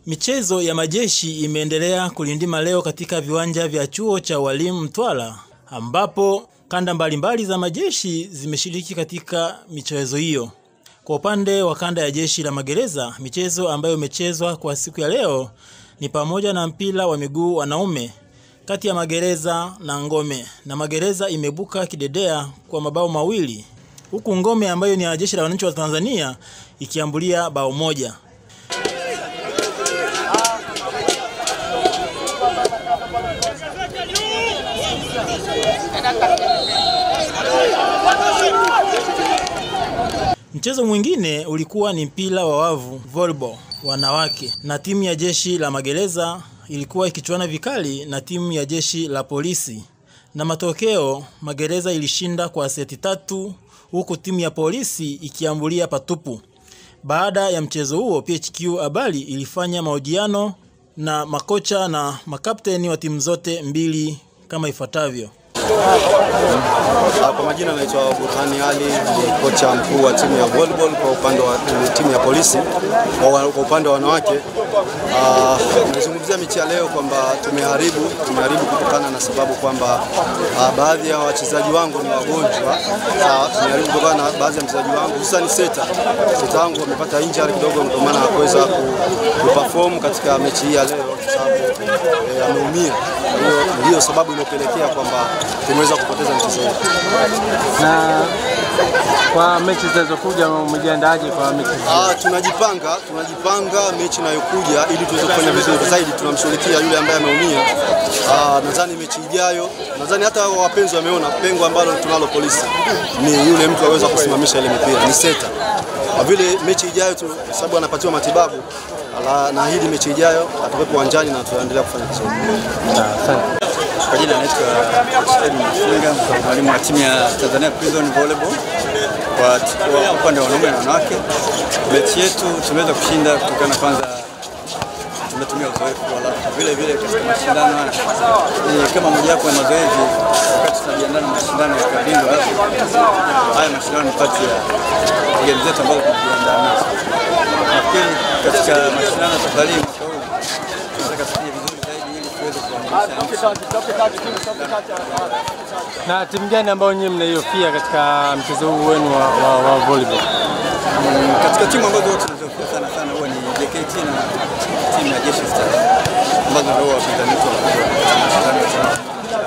Michezo ya majeshi imeendelea kulindima leo katika viwanja vya chuo cha walimu Mtwara ambapo kanda mbalimbali za majeshi zimeshiriki katika michezo hiyo. Kwa upande wa kanda ya jeshi la magereza, michezo ambayo imechezwa kwa siku ya leo ni pamoja na mpira wa miguu wanaume kati ya magereza na Ngome, na magereza imebuka kidedea kwa mabao mawili huku Ngome ambayo ni ya jeshi la wananchi wa Tanzania ikiambulia bao moja. Mchezo mwingine ulikuwa ni mpira wa wavu volleyball wanawake, na timu ya jeshi la magereza ilikuwa ikichuana vikali na timu ya jeshi la polisi, na matokeo magereza ilishinda kwa seti tatu, huku timu ya polisi ikiambulia patupu. Baada ya mchezo huo, PHQ Habari ilifanya mahojiano na makocha na makapteni wa timu zote mbili kama ifuatavyo. Kwa majina naitwa Burhani Ali, ni kocha mkuu wa timu ya volleyball kwa upande wa timu ya polisi. Kwa upande wa wanawake, nimezungumzia mechi ya leo kwamba tumeharibu tumeharibu kutokana na sababu kwamba baadhi ya wachezaji wangu ni wagonjwa. Sawa, tumeharibu kutokana na baadhi ya mchezaji wangu hususan seta seta wangu wamepata injury kidogo, ndio maana hakuweza kuperform katika mechi hii ya leo kwa sababu ameumia. Hiyo ndio sababu iliyopelekea kwamba tumeweza kupoteza mchezo huu. Na kwa mechi zinazokuja umejiandaje kwa mechi hizi? Ah, tunajipanga tunajipanga mechi inayokuja ili tuweze kufanya vizuri zaidi. Tunamshughulikia yule ambaye ameumia. Ah, nadhani mechi ijayo, nadhani hata wapenzi wameona pengo ambalo tunalo polisi ni yule mtu aweza kusimamisha ile mipira, ni seta. Kwa vile mechi ijayo tu, sababu anapatiwa matibabu, ala, naahidi mechi ijayo atakuwepo uwanjani na tutaendelea kufanya vizuri. Asante. Kwa jina naitwa Edwin Mfunga, mwalimu wa timu ya Tanzania Prison Volleyball kwa kwa upande wa wanaume na wanawake. Mechi yetu tumeweza kushinda kutokana kwanza tumetumia uzoefu, alafu vile vile katika mashindano haya ni kama mojawapo ya mazoezi wakati tunajiandaa na mashindano ya kabingwa Afrika. Haya mashindano ni kati ya game zetu ambazo tunajiandaa nazo. Nafikiri katika mashindano ya safari hii mwaka huu tunataka tufanye vizuri zaidi ili tuweze kuwakilisha Na timu gani ambayo nyinyi mnaihofia katika mchezo huu wenu wa, wa, wa volleyball? Mm, katika timu ambazo tunazofia sana sana huwa ni JKT na timu ya Jeshi Stars ambazo ndio wapinzani wetu wakubwa.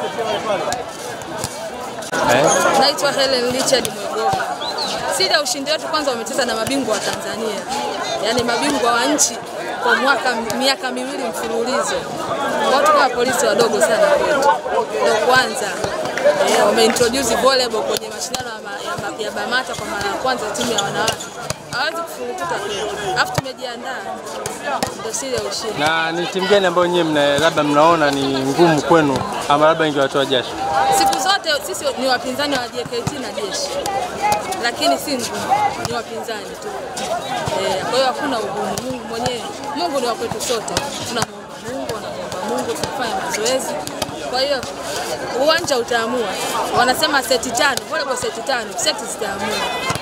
Eh? Naitwa Helen Richard Mwegoma. Siri ya ushindi wetu kwanza, wamecheza na mabingwa wa Tanzania, yaani mabingwa wa nchi kwa mwaka miaka miwili mfululizo. Watu kama polisi wadogo sana kwetu, ndio kwanza eh, wameintroduce volleyball kwenye mashindano ya, ma, ya, ma, ya Bamata kwa mara ya kwanza, timu ya wanawake hawezi kufurukuta kwetu, alafu tumejiandaa, ndio siri ya ushindi. Na ni timu gani ambayo nyinyi mna labda mnaona ni ngumu kwenu ama labda ingewatoa jasho? Siku zote sisi ni wapinzani wa JKT na jeshi, lakini si ngumu, ni wapinzani tu. Eh, kwa hiyo hakuna ugumu. Mungu mwenyewe, Mungu ni wa kwetu sote, tunamwomba Mungu, wanamuomba Mungu, tunafanya mazoezi. Kwa hiyo uwanja utaamua. Wanasema seti tano, volleyball seti tano, seti zitaamua.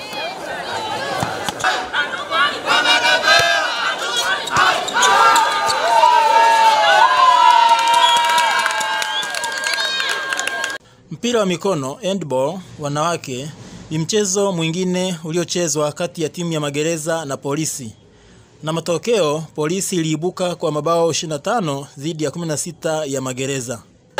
Mpira wa mikono handball wanawake ni mchezo mwingine uliochezwa kati ya timu ya magereza na polisi, na matokeo polisi iliibuka kwa mabao 25 dhidi ya 16 ya magereza.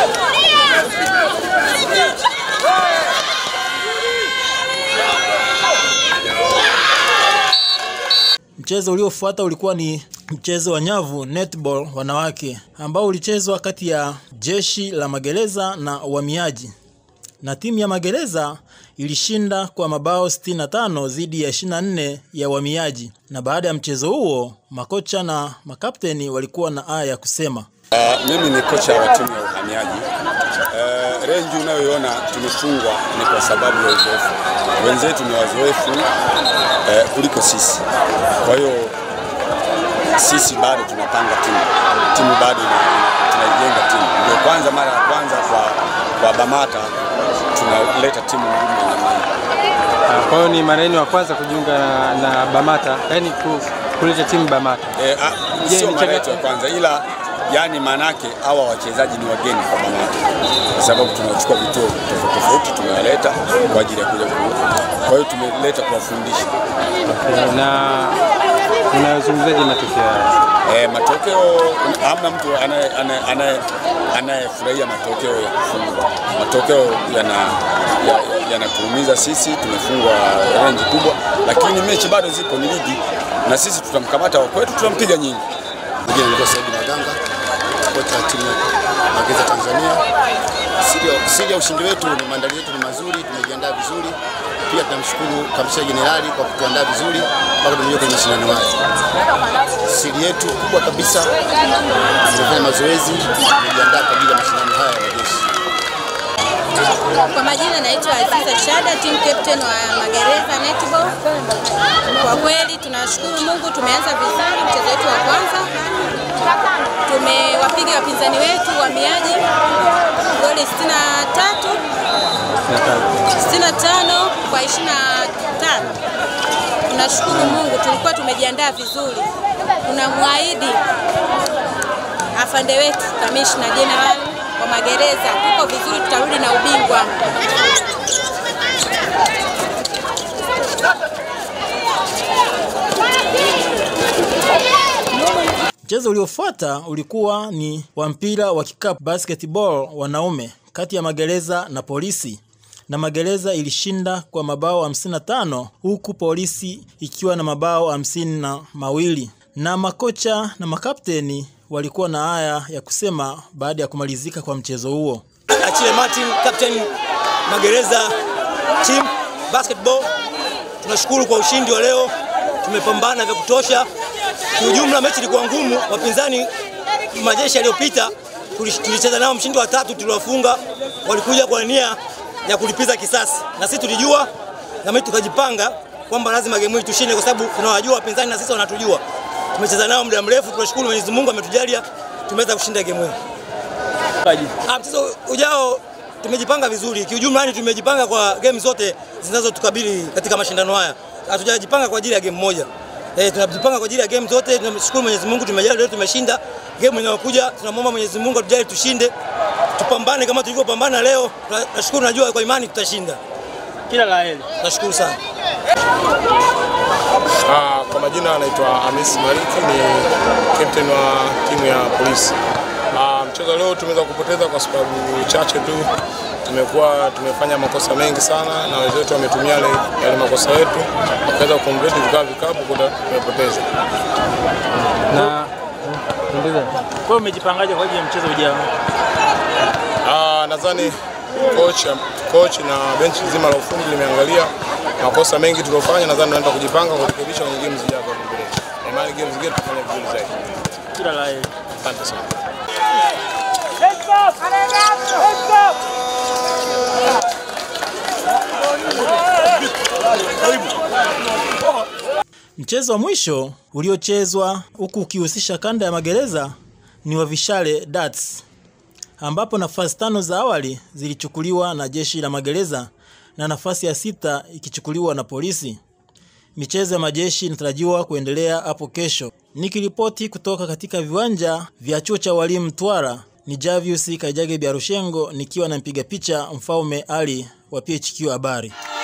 Mchezo uliofuata ulikuwa ni mchezo wa nyavu netball wanawake ambao ulichezwa kati ya jeshi la magereza na uhamiaji, na timu ya magereza ilishinda kwa mabao 65 dhidi ya 24 ya uhamiaji. Na baada ya mchezo huo, makocha na makapteni walikuwa na haya ya kusema. Uh, mimi ni kocha wa timu ya uhamiaji. Uh, renji unayoiona tumefungwa ni kwa sababu ya uzoefu. Wenzetu ni wazoefu uh, kuliko sisi, kwa hiyo sisi bado tunapanga timu, timu bado ina- tunaijenga timu. Ndio kwanza mara ya kwanza kwa, kwa Bamata tunaleta timu ngumu ya namna hii. Ah, Kwa hiyo ni mara yenu ya kwanza kujiunga na, na Bamata, yaani ku, kuleta timu Bamata. Eh, ah, Je, sio ni mara changa- yetu ya kwanza, ila yani maanake hawa wachezaji ni wageni kwa Bamata, kwa sababu tunachukua vituo tofauti tofauti, tumewaleta kwa ajili ya kuja ku- kwa hiyo tumeleta kuwafundisha. Okay, na unazungumzaje matokeo haya? Eh, matokeo hamna mtu anaye- anaye- anaye- anayefurahia matokeo ya kufungwa. Matokeo yana- ya- yanatuumiza sisi, tumefungwa rangi kubwa, lakini mechi bado zipo, ni ligi na sisi tutamkamata wa kwetu, tutampiga nyingi. Jina naitwa Saidi Maganga, kocha wa timu ya Mageza Tanzania. Siri ya- Siri ya ushindi wetu ni maandalizi yetu ni mazuri, tumejiandaa vizuri. Pia tunamshukuru kamishna jenerali kwa kutuandaa vizuri mpaka tumeingia kwenye mashindano haya. Siri yetu kubwa kabisa, tumefanya mazoezi, tumejiandaa kwa ajili ya mashindano haya ya jeshi. Kwa majina naitwa Aziza Shada, team captain wa Magereza Netball. Kwa kweli tunashukuru Mungu, tumeanza vizuri mchezo wetu wa kwanza. Tumewapiga wapinzani wetu wahamiaji goli 63 65 kwa 25. Tunashukuru Mungu, tulikuwa tumejiandaa vizuri. Tunamwahidi afande wetu kamishna general wa magereza, tuko vizuri, tutarudi na ubingwa. Mchezo uliofuata ulikuwa ni wa mpira wa kikapu basketball wanaume kati ya Magereza na Polisi, na Magereza ilishinda kwa mabao 55 huku Polisi ikiwa na mabao hamsini na mawili. Na makocha na makapteni walikuwa na haya ya kusema baada ya kumalizika kwa mchezo huo. Achille Martin, captain Magereza team basketball. Tunashukuru kwa ushindi wa leo, tumepambana vya kutosha. Kiujumla mechi ilikuwa ngumu, wapinzani majeshi yaliyopita tulish- tulicheza nao mshindi wa tatu, tuliwafunga, walikuja kwa nia ya kulipiza kisasi, na sisi tulijua na mimi tukajipanga kwamba lazima game hii tushinde, kwa sababu tunawajua wapinzani na sisi wanatujua. Tumecheza nao muda mrefu, tunashukuru Mwenyezi Mungu ametujalia tumeweza kushinda game hii. Ah, mchezo ujao tumejipanga vizuri kiujumla, yani tumejipanga kwa game zote zinazotukabili katika mashindano haya. Hatujajipanga kwa ajili ya game moja. Eh, tunajipanga kwa ajili ya game zote. Tunamshukuru Mwenyezi Mungu tumejali leo tumeshinda. Game inayokuja tunamwomba Mwenyezi Mungu atujali tushinde. Tupambane kama tulivyopambana leo. Nashukuru najua kwa imani tutashinda. Kila la heri. Nashukuru sana. Ah, kwa majina anaitwa Hamis Mariki, ni captain wa timu ya polisi. Ah, mchezo leo tumeweza kupoteza kwa sababu chache tu. Tumekuwa tumefanya makosa mengi sana na wenzetu wametumia yale, yale makosa yetu wakaweza kuconvert vikawa vikapu kuta tumepoteza. Na endelea. Kwa hiyo umejipangaje kwa ajili ya mchezo ujao? Ah, nadhani coach, coach na benchi zima la ufundi limeangalia makosa mengi tuliofanya, nadhani tunaenda kujipanga kurekebisha kwenye game zijazo hapo mbele. Na imani game zingine tutafanya vizuri zaidi. Kila la heri. Asante sana. Mchezo wa mwisho uliochezwa huku ukihusisha kanda ya magereza ni wa Vishale Darts ambapo nafasi tano za awali zilichukuliwa na jeshi la magereza na nafasi ya sita ikichukuliwa na polisi. Michezo ya majeshi inatarajiwa kuendelea hapo kesho. Nikiripoti kutoka katika viwanja vya chuo cha walimu Mtwara ni Javius Kaijage Biarushengo nikiwa na mpiga picha Mfaume Ali wa PHQ Habari.